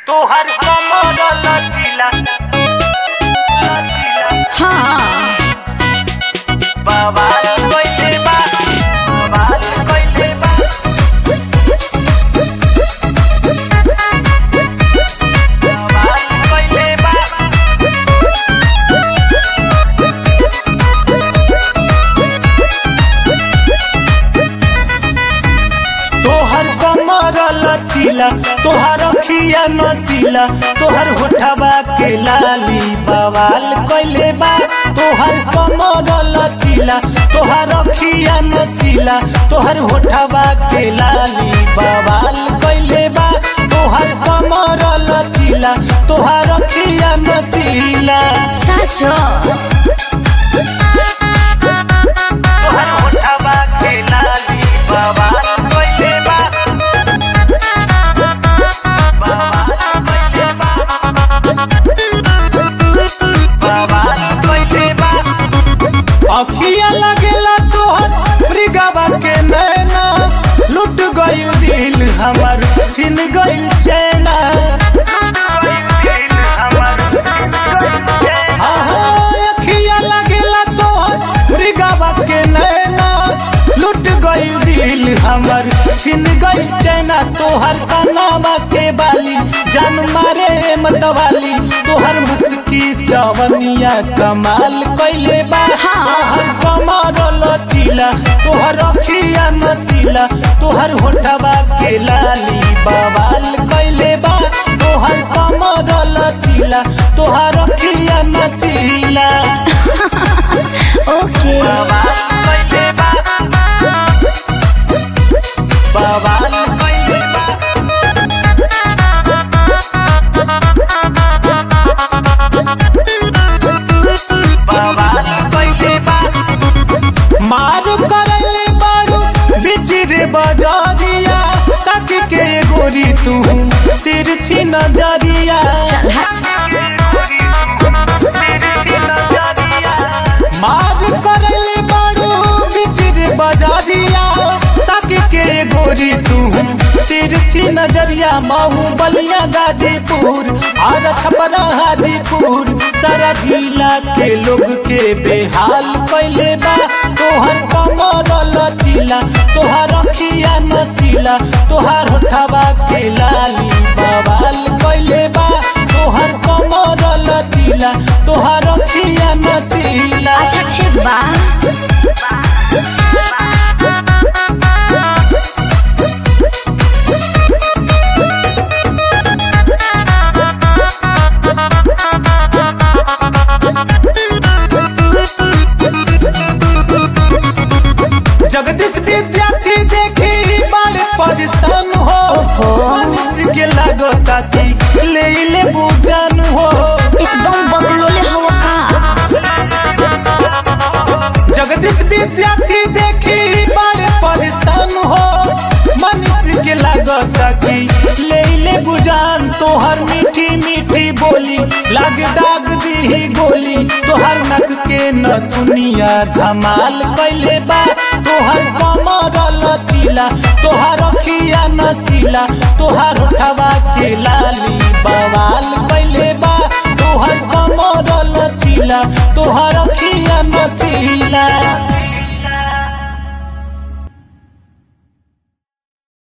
तोहर कमर लचीला लचीला हाँ बवाल कइले बा बवाल कइले बा बवाल कइले बा तोहर कमर लचीला तोहर अखिया नसीला तोहर होठवा के लाली बवाल कइले बा तोहर कमर लचीला तोहर अखिया नसीला तोहर होठवा के लाली बवाल कइले बा तोहर कमर लचीला तोहर अखिया नसीला साँचो तोहर होठवा के लाली बवाल कइले बा बवाल कइले बा बवाल कइले बा अखिया लगेला तोहर मृगवा के नैना लुट गइल दिल हमर छिन गइल चैना आहा, अखिया लगेला तोहर मृगवा के नैना लुट गइल दिल हमर छिन गइल चैना तोहर कनावा के बाली जान मारे मतवाली तोहर मुस्की चवनिया कमाल कइले बा हाँ। तोहर कमर लचीला तोहर अखिया नसीला तोहर होठवा के लाली बवाल कइले बा तोहर कमर लचीला तोहर अखिया नसीला ओके बवाल कइले बा बवाल कइले बा बवाल कइले बा मार करले बारू बिचिरे बजारिया तक के गोरी तू तिरछी नजरिया चल हट मार करले बारू बिचिरे बजारिया तक के गोरी तू तिरछी नजरिया महू बलिया गाजीपुर और छपरा हाजीपुर सारा जिला के लोग के बेहाल कैले बा तोहर कमर लचीला तोहर अखिया नसीला तोहर होठवा के लाली बवाल कैले बा तोहर कमर लचीला तोहर अखिया नसीला अच्छा ठीक बा जगदीश विद्यार्थी देखी बड़े परेशान हो ओहो। मनुष्य के लागता कि ले ले बुझान हो एकदम बगलोले हवा का जगदीश विद्यार्थी देखी बड़े परेशान हो मनुष्य के लागता कि ले ले बुझान तोहर मीठी मीठी बोली लाग दाग दी गोली तोहर नक के न दुनिया धमाल कैले बा तोहर कमर लचीला तोहर अखिया नसीला तोहर होठवा के लाली बवाल कैले बा तोहर कमर लचीला तोहर अखिया नसीला